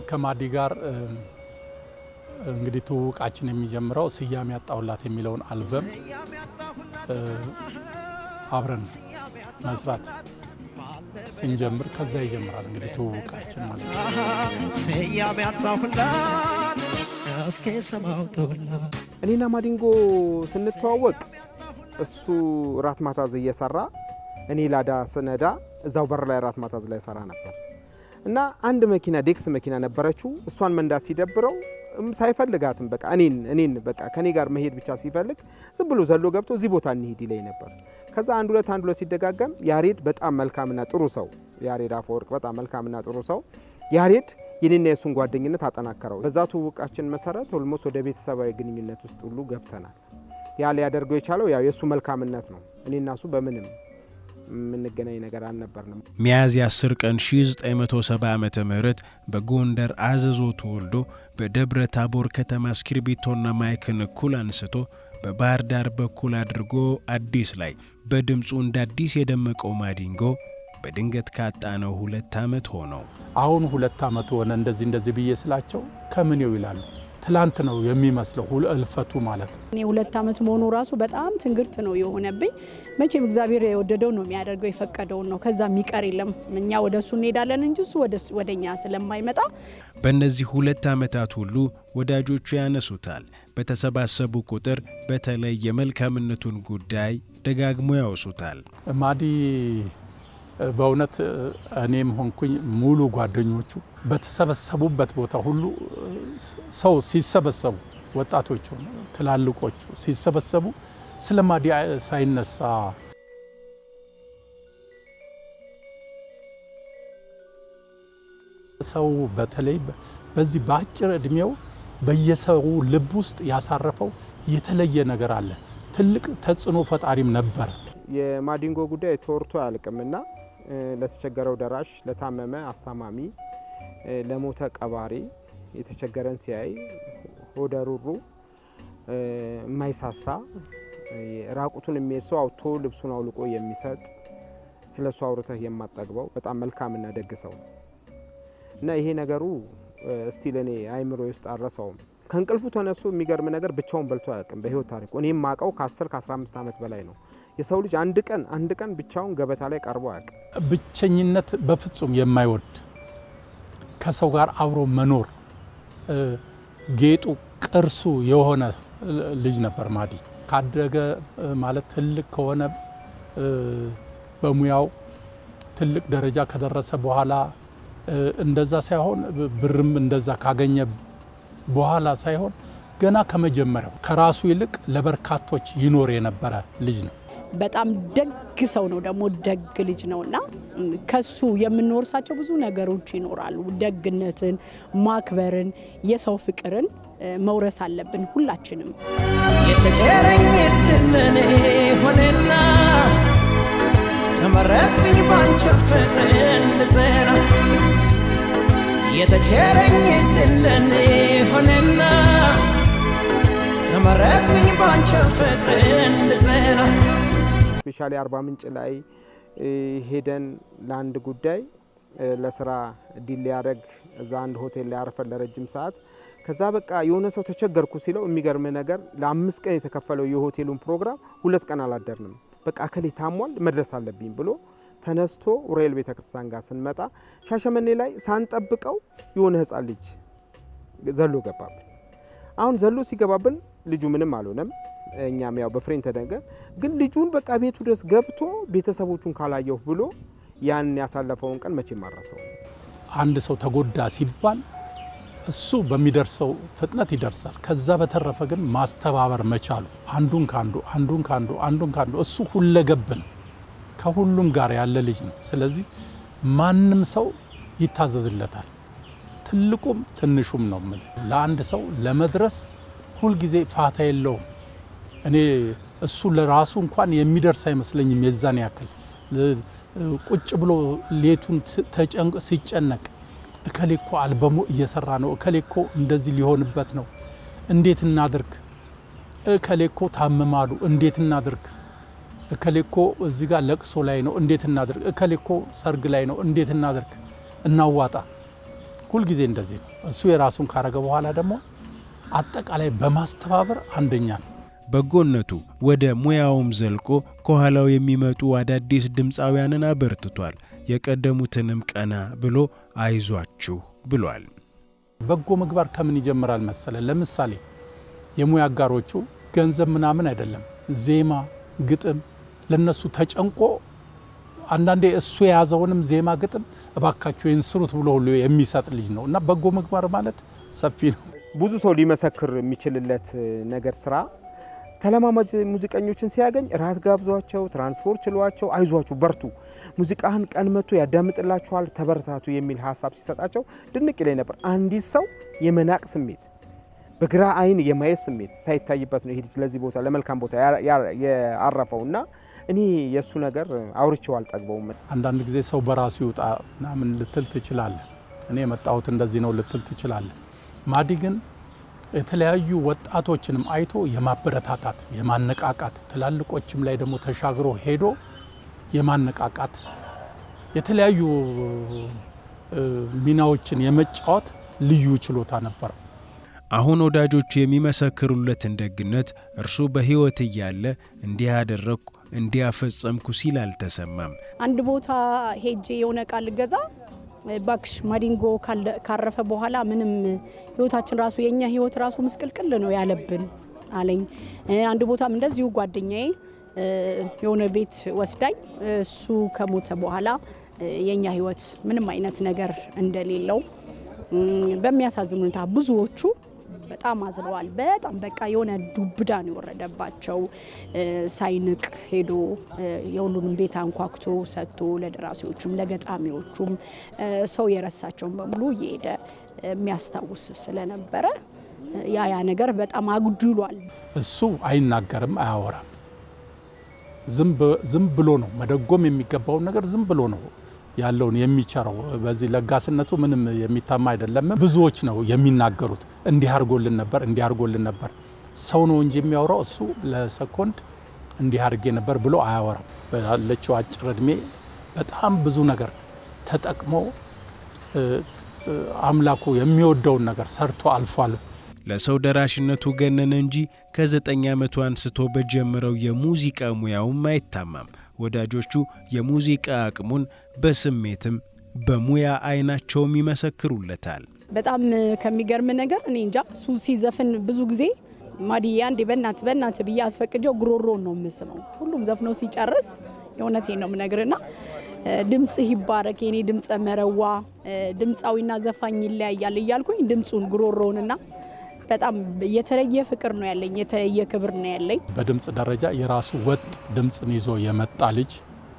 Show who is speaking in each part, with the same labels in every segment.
Speaker 1: ከማዲ ጋር እንግዲህ ትውውቃችን የሚጀምረው ስያሜ ያጣሁላት የሚለውን አልበም አብረን መስራት ስንጀምር ከዛ ይጀምራል እንግዲህ ትውውቃችን ማለት ነው።
Speaker 2: ስያሜ ያጣሁላት እስኪ ስም አውጡላት
Speaker 3: እኔና ማዲንጎ ስንተዋወቅ እሱ ራት ማታዝ እየሰራ እኔ ላዳ ስነዳ እዛው በር ላይ ራት ማታዝ ላይ ሰራ ነበር እና አንድ መኪና ዴክስ መኪና ነበረችው። እሷን መንዳት ሲደብረው እም ሳይፈልጋትም በቃ እኔን እኔን በቃ ከኔ ጋር መሄድ ብቻ ሲፈልግ ዝም ብሎ ዘሎ ገብቶ እዚህ ቦታ እንሂድ ይለኝ ነበር። ከዛ አንድ ሁለት አንድ ሁለት ሲደጋገም ያሬድ በጣም መልካምና ጥሩ ሰው ያሬድ አፈወርቅ በጣም መልካምና ጥሩ ሰው ያሬድ የኔና የእሱን ጓደኝነት አጠናከረው። በዛ ትውውቃችን መሰረት ኦልሞስት ወደ ቤተሰባዊ ግንኙነት ውስጥ ሁሉ ገብተናል። ያ ሊያደርገው የቻለው ያው የእሱ መልካምነት ነው። እኔና እሱ በምንም የምንገናኝ ነገር አልነበርንም።
Speaker 4: ሚያዝያ 10 ቀን 1970 ዓ ም በጎንደር አዘዞ ተወልዶ በደብረ ታቦር ከተማ እስክርቢቶና ማይክን እኩል አንስቶ በባህር ዳር በኩል አድርጎ አዲስ ላይ በድምፁ እንደ አዲስ የደመቀው ማዲንጎ በድንገት ካጣነው ሁለት ዓመት ሆነው።
Speaker 1: አሁን ሁለት ዓመቱ ሆነ እንደዚህ እንደዚህ ብዬ ስላቸው ከምኔው ይላሉ። ትላንት ነው የሚመስለው ሁል- እልፈቱ ማለት ነው።
Speaker 5: እኔ ሁለት ዓመት መሆኑ ራሱ በጣም ትንግርት ነው የሆነብኝ። መቼም እግዚአብሔር የወደደው ነው የሚያደርገው የፈቀደውን ነው። ከዛ የሚቀር የለም። እኛ ወደ እሱ እንሄዳለን እንጂ እሱ ወደ እኛ ስለማይመጣ
Speaker 4: በእነዚህ ሁለት ዓመታት ሁሉ ወዳጆቹ ያነሱታል። በተሰባሰቡ ቁጥር በተለይ የመልካምነቱን ጉዳይ ደጋግሞ ያወሱታል።
Speaker 1: ማዲ በእውነት እኔም ሆንኩኝ ሙሉ ጓደኞቹ በተሰበሰቡበት ቦታ ሁሉ ሰው ሲሰበሰቡ ወጣቶቹ፣ ትላልቆቹ ሲሰበሰቡ ስለ ማዲ ሳይነሳ ሰው በተለይ በዚህ በአጭር እድሜው በየሰው ልብ ውስጥ ያሳረፈው የተለየ ነገር አለ። ትልቅ ተጽዕኖ ፈጣሪም ነበረ።
Speaker 3: የማዲንጎ ጉዳይ ተወርቶ አያልቅምና ለተቸገረው ደራሽ፣ ለታመመ አስታማሚ፣ ለሞተ ቀባሪ፣ የተቸገረን ሲያይ ሆደ ሩሩ፣ የማይሳሳ ራቁቱን የሚሄድ ሰው አውጥቶ ልብሱን አውልቆ የሚሰጥ ስለ እሱ አውርተህ የማጠግበው በጣም መልካምና ደግ ሰው ነው እና ይሄ ነገሩ እስቲል እኔ አይምሮ ውስጥ አልረሳውም። ከእንቅልፉ ተነሱ የሚገርም ነገር ብቻውን በልቶ አያውቅም በህይወት ታሪኩ። እኔም ማቀው ከ10 ከ15 ዓመት በላይ ነው። የሰው ልጅ አንድ ቀን አንድ ቀን ብቻውን ገበታ ላይ ቀርቦ አያውቅም።
Speaker 1: ብቸኝነት በፍጹም የማይወድ ከሰው ጋር አብሮ መኖር ጌጡ ቅርሱ የሆነ ልጅ ነበር ማዲ። ካደገ ማለት ትልቅ ከሆነ በሙያው ትልቅ ደረጃ ከደረሰ በኋላ እንደዛ ሳይሆን ብርም እንደዛ ካገኘ በኋላ ሳይሆን ገና ከመጀመሪያው ከራሱ ይልቅ ለበርካቶች ይኖር የነበረ ልጅ ነው።
Speaker 5: በጣም ደግ ሰው ነው። ደግሞ ደግ ልጅ ነው እና ከሱ የምንወርሳቸው ብዙ ነገሮች ይኖራሉ። ደግነትን፣ ማክበርን፣ የሰው ፍቅርን መውረስ አለብን ሁላችንም።
Speaker 2: የተቸረኝ እድል ሆነና ተመረጥኩኝ ባንቺ ፍቅር ልዘራ የተቸረኝ እድል ሆነና ተመረጥኩኝ ባንቺ ፍቅር ልዘራ
Speaker 3: ስፔሻሊ አርባ ምንጭ ላይ ሄደን ለአንድ ጉዳይ ለስራ ዲል ሊያደርግ እዛ አንድ ሆቴል ላይ አርፈን ለረጅም ሰዓት ከዛ በቃ የሆነ ሰው ተቸገርኩ ሲለው የሚገርም ነገር ለአምስት ቀን የተከፈለው የሆቴሉን ፕሮግራም ሁለት ቀን አላደርንም። በቃ እከሌ ታሟል መድረስ አለብኝ ብሎ ተነስቶ ኡራኤል ቤተ ክርስቲያን ጋር ስንመጣ ሻሸመኔ ላይ ሳንጠብቀው የሆነ ህፃን ልጅ ዘሎ ገባብን። አሁን ዘሎ ሲገባብን ልጁ ምንም አልሆነም። እኛም ያው በፍሬን ተደንገን፣ ግን ልጁን በቃ ቤቱ ድረስ ገብቶ ቤተሰቦቹን ካላየሁ ብሎ ያን ያሳለፈውን ቀን መቼም አረሰው።
Speaker 1: አንድ ሰው ተጎዳ ሲባል እሱ በሚደርሰው ፍጥነት ይደርሳል። ከዛ በተረፈ ግን ማስተባበር መቻሉ አንዱን ካንዱ አንዱን ካንዱ አንዱን ካንዱ እሱ ሁለገብን ከሁሉም ጋር ያለ ልጅ ነው። ስለዚህ ማንም ሰው ይታዘዝለታል። ትልቁም ትንሹም ነው የምልህ። ለአንድ ሰው ለመድረስ ሁልጊዜ ፋታ የለውም። እኔ እሱ ለራሱ እንኳን የሚደርስ አይመስለኝም። የዛን ያክል ቁጭ ብሎ ሌቱን ሲጨነቅ እከሌ እኮ አልበሙ እየሰራ ነው፣ እከሌ እኮ እንደዚህ ሊሆንበት ነው፣ እንዴት እናድርግ? እከሌ እኮ ታምማሉ፣ እንዴት እናድርግ? እከሌ እኮ እዚህ ጋር ለቅሶ ላይ ነው፣ እንዴት እናድርግ? እከሌ እኮ ሰርግ ላይ ነው፣ እንዴት እናድርግ? እናዋጣ። ሁልጊዜ እንደዚህ ነው። እሱ የራሱን ካረገ በኋላ ደግሞ አጠቃላይ በማስተባበር አንደኛ ነው።
Speaker 4: በጎነቱ ወደ ሙያውም ዘልቆ ከኋላው የሚመጡ አዳዲስ ድምፃውያንን አበርትቷል። የቀደሙትንም ቀና ብሎ አይዟችሁ ብሏል።
Speaker 1: በጎ ምግባር ከምን ይጀምራል መሰለ? ለምሳሌ የሙያ አጋሮቹ ገንዘብ ምናምን አይደለም፣ ዜማ፣ ግጥም ለነሱ ተጨንቆ አንዳንዴ እሱ የያዘውንም ዜማ ግጥም እባካችሁ ይህን ስሩት ብሎ ሁሉ የሚሰጥ ልጅ ነው እና በጎ ምግባር ማለት ሰፊ ነው።
Speaker 3: ብዙ ሰው ሊመሰክር የሚችልለት ነገር ስራ ተለማማጅ ሙዚቀኞችን ሲያገኝ ራት ጋብዟቸው፣ ትራንስፖርት ችሏቸው፣ አይዟችሁ በርቱ፣ ሙዚቃህን ቀን መጥቶ ያዳምጥላችኋል፣ ተበረታቱ የሚል ሀሳብ ሲሰጣቸው ድንቅ ይለኝ ነበር። አንዲት ሰው የመናቅ ስሜት በግራ አይን የማየት ስሜት ሳይታይበት ነው ይሄ ልጅ ለዚህ ቦታ ለመልካም ቦታ ያረፈው እና እኔ የእሱ ነገር አውርቼው አልጠግበውም።
Speaker 1: አንዳንድ ጊዜ ሰው በራሱ ይውጣ ምናምን ልትል ትችላለህ። እኔ የመጣሁት እንደዚህ ነው ልትል ትችላለህ። ማዲ ግን የተለያዩ ወጣቶችንም አይቶ የማበረታታት የማነቃቃት ትላልቆችም ላይ ደግሞ ተሻግሮ ሄዶ የማነቃቃት የተለያዩ ሚናዎችን የመጫወት ልዩ ችሎታ ነበረው።
Speaker 4: አሁን ወዳጆቹ የሚመሰክሩለትን ደግነት እርሱ በሕይወት እያለ እንዲህ አደረግኩ እንዲህ አፈጸምኩ ሲል አልተሰማም።
Speaker 5: አንድ ቦታ ሄጄ የሆነ ቃል ልገዛ ባክሽ ማዲንጎ ካረፈ በኋላ ምንም ህይወታችን ራሱ የእኛ ህይወት ራሱ ምስቅልቅል ነው ያለብን አለኝ። አንድ ቦታም እንደዚሁ ጓደኛዬ የሆነ ቤት ወስዳኝ እሱ ከሞተ በኋላ የእኛ ህይወት ምንም አይነት ነገር እንደሌለው በሚያሳዝን ሁኔታ ብዙዎቹ በጣም አዝነዋል። በጣም በቃ የሆነ ዱብዳ ነው የወረደባቸው። ሳይንቅ ሄዶ የሁሉንም ቤት አንኳኩቶ ሰጥቶ ለደራሲዎቹም ለገጣሚዎቹም ሰው የረሳቸውን በሙሉ እየሄደ የሚያስታውስ ስለነበረ ያ ያ ነገር በጣም አጉድሏል።
Speaker 1: እሱ አይናገርም፣ አያወራም። ዝም ብሎ ነው መደጎም የሚገባውን ነገር ዝም ብሎ ነው ያለውን የሚቸረው በዚህ ለጋስነቱ ምንም የሚታማ አይደለም። ብዙዎች ነው የሚናገሩት፣ እንዲህ አድርጎልን ነበር፣ እንዲህ አድርጎልን ነበር። ሰው ነው እንጂ የሚያወራው እሱ ለሰኮንድ እንዲህ አድርጌ ነበር ብሎ አያወራም። ባለችው አጭር እድሜ በጣም ብዙ ነገር ተጠቅሞ አምላኩ የሚወደውን ነገር ሰርቶ አልፏል።
Speaker 4: ለሰው ደራሽነቱ ገነነ እንጂ ከዘጠኝ ዓመቱ አንስቶ በጀመረው የሙዚቃ ሙያውም አይታማም። ወዳጆቹ የሙዚቃ አቅሙን በስሜትም በሙያ አይናቸውም ይመሰክሩለታል።
Speaker 5: በጣም ከሚገርም ነገር እኔ እንጃ እሱ ሲዘፍን ብዙ ጊዜ ማዲዬ አንዴ በእናት በእናት ብዬ አስፈቅጀው ጉሮሮን ነው የምስመው። ሁሉም ዘፍኖ ሲጨርስ የእውነቴን ነው የምነግርና ድምፅህ ይባረክ የኔ ድምፀ መረዋ ድምፃዊና ዘፋኝ ይለያያል እያልኩኝ ድምፁን ጉሮሮውንና በጣም የተለየ ፍቅር ነው ያለኝ፣ የተለየ ክብር ነው ያለኝ።
Speaker 1: በድምፅ ደረጃ የራሱ ወጥ ድምፅን ይዞ የመጣ ልጅ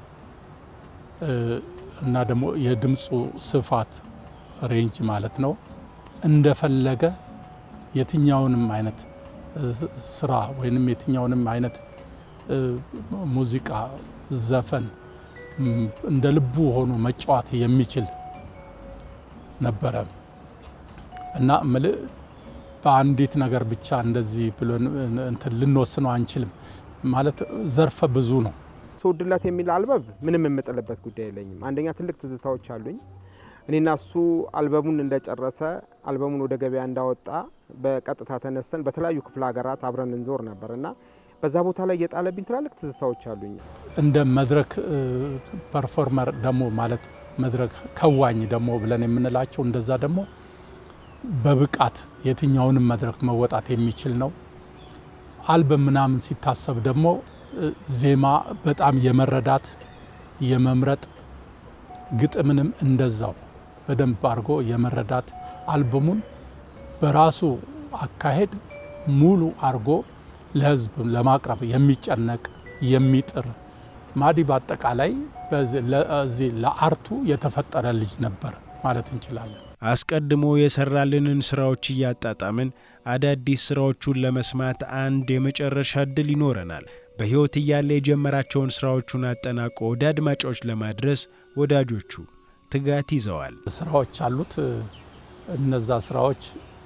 Speaker 1: እና ደግሞ የድምፁ ስፋት ሬንጅ ማለት ነው እንደፈለገ የትኛውንም አይነት ስራ ወይንም የትኛውንም አይነት ሙዚቃ፣ ዘፈን እንደ ልቡ ሆኖ መጫወት የሚችል ነበረ እና ምልእ በአንዲት ነገር ብቻ እንደዚህ ብሎ እንትን ልንወስነው አንችልም። ማለት ዘርፈ ብዙ ነው።
Speaker 3: ስወድላት የሚል አልበም ምንም የምጥልበት ጉዳይ የለኝም። አንደኛ ትልቅ ትዝታዎች አሉኝ። እኔና እሱ አልበሙን እንደጨረሰ አልበሙን ወደ ገበያ እንዳወጣ በቀጥታ ተነስተን በተለያዩ ክፍለ ሀገራት አብረን እንዞር ነበር እና በዛ ቦታ ላይ የጣለብኝ ትላልቅ ትዝታዎች አሉኝ።
Speaker 1: እንደ መድረክ ፐርፎርመር ደግሞ ማለት መድረክ ከዋኝ ደግሞ ብለን የምንላቸው እንደዛ ደግሞ በብቃት የትኛውንም መድረክ መወጣት የሚችል ነው። አልበም ምናምን ሲታሰብ ደግሞ ዜማ በጣም የመረዳት የመምረጥ ግጥምንም እንደዛው በደንብ አድርጎ የመረዳት አልበሙን በራሱ አካሄድ ሙሉ አድርጎ ለሕዝብ ለማቅረብ የሚጨነቅ የሚጥር ማዲ በአጠቃላይ ለዚህ ለአርቱ የተፈጠረ ልጅ ነበር ማለት እንችላለን።
Speaker 4: አስቀድሞ የሰራልንን ስራዎች እያጣጣምን አዳዲስ ስራዎቹን ለመስማት አንድ የመጨረሻ እድል ይኖረናል። በሕይወት እያለ የጀመራቸውን ስራዎቹን አጠናቆ ወደ አድማጮች ለማድረስ ወዳጆቹ ትጋት ይዘዋል።
Speaker 1: ስራዎች አሉት። እነዛ ስራዎች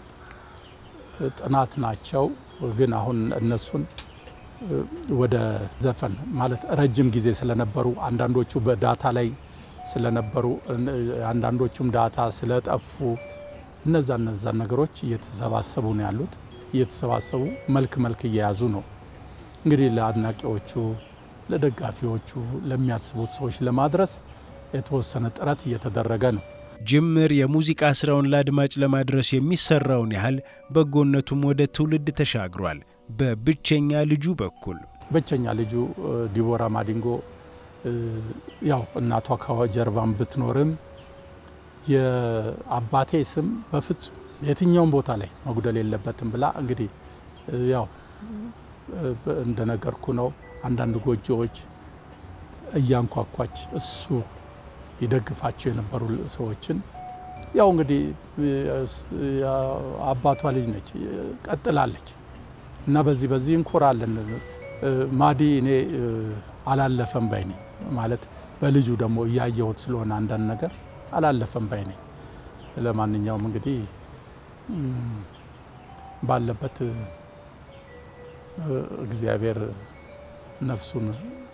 Speaker 1: ጥናት ናቸው። ግን አሁን እነሱን ወደ ዘፈን ማለት ረጅም ጊዜ ስለነበሩ አንዳንዶቹ በዳታ ላይ ስለነበሩ አንዳንዶቹም ዳታ ስለጠፉ እነዛ እነዛ ነገሮች እየተሰባሰቡ ነው ያሉት። እየተሰባሰቡ መልክ መልክ እየያዙ ነው እንግዲህ ለአድናቂዎቹ፣ ለደጋፊዎቹ፣ ለሚያስቡት ሰዎች ለማድረስ የተወሰነ ጥረት እየተደረገ ነው።
Speaker 4: ጅምር የሙዚቃ ስራውን ለአድማጭ ለማድረስ የሚሰራውን ያህል በጎነቱም ወደ ትውልድ ተሻግሯል። በብቸኛ ልጁ በኩል
Speaker 1: ብቸኛ ልጁ ዲቦራ ማዲንጎ ያው እናቷ ከጀርባን ብትኖርም የአባቴ ስም በፍጹም የትኛውም ቦታ ላይ መጉደል የለበትም ብላ እንግዲህ ያው እንደነገርኩ ነው። አንዳንድ ጎጆዎች እያንኳኳች እሱ ይደግፋቸው የነበሩ ሰዎችን ያው እንግዲህ አባቷ ልጅ ነች፣ ቀጥላለች እና በዚህ በዚህ እንኮራለን። ማዲ እኔ አላለፈም ባይ ነኝ ማለት በልጁ ደግሞ እያየሁት ስለሆነ አንዳንድ ነገር አላለፈም ባይ ነኝ። ለማንኛውም እንግዲህ ባለበት እግዚአብሔር ነፍሱን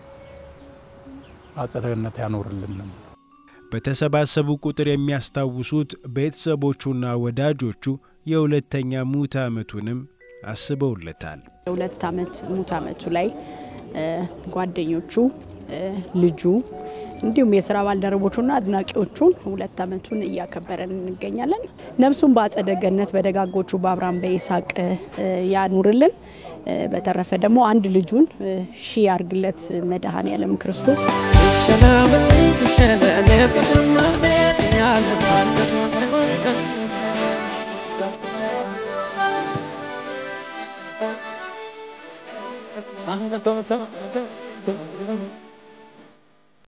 Speaker 1: በአጸደ ገነት ያኖርልን።
Speaker 4: በተሰባሰቡ ቁጥር የሚያስታውሱት ቤተሰቦቹና ወዳጆቹ የሁለተኛ ሙት ዓመቱንም አስበውለታል።
Speaker 5: የሁለት ዓመት ሙት ዓመቱ ላይ ጓደኞቹ፣ ልጁ እንዲሁም የስራ ባልደረቦቹና አድናቂዎቹን ሁለት ዓመቱን እያከበረን እንገኛለን። ነፍሱን በአጸደ ገነት በደጋጎቹ በአብርሃም በይስሐቅ ያኑርልን። በተረፈ ደግሞ አንድ ልጁን ሺ ያርግለት መድኃኔ ዓለም ክርስቶስ
Speaker 2: I'm